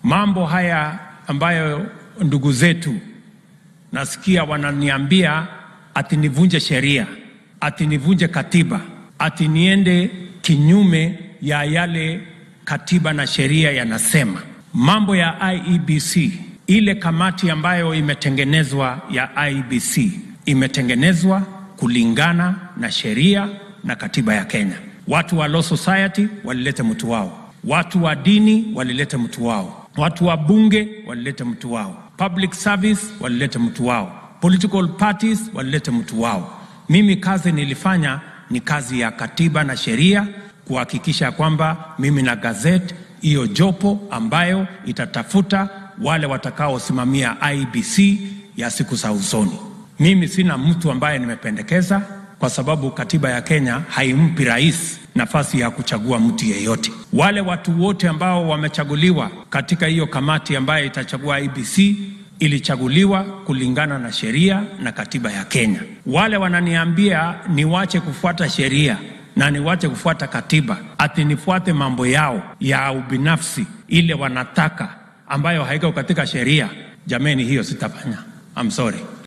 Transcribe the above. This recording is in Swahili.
mambo haya ambayo ndugu zetu nasikia wananiambia ati nivunje sheria, ati nivunje katiba, ati niende kinyume ya yale katiba na sheria yanasema. Mambo ya IEBC, ile kamati ambayo imetengenezwa ya IEBC imetengenezwa kulingana na sheria na katiba ya Kenya. Watu wa Law Society walilete mtu wao, watu wa dini walilete mtu wao, watu wa bunge walilete mtu wao, public service walilete mtu wao, political parties walilete mtu wao. Mimi kazi nilifanya ni kazi ya katiba na sheria, kuhakikisha kwamba mimi na gazeti hiyo jopo ambayo itatafuta wale watakaosimamia IBC ya siku za usoni. Mimi sina mtu ambaye nimependekeza, kwa sababu katiba ya Kenya haimpi rais nafasi ya kuchagua mtu yeyote. Wale watu wote ambao wamechaguliwa katika hiyo kamati ambayo itachagua IBC ilichaguliwa kulingana na sheria na katiba ya Kenya. Wale wananiambia niwache kufuata sheria na niwache kufuata katiba, ati nifuate mambo yao ya ubinafsi ile wanataka, ambayo haiko katika sheria, jameni, hiyo sitafanya. I'm sorry.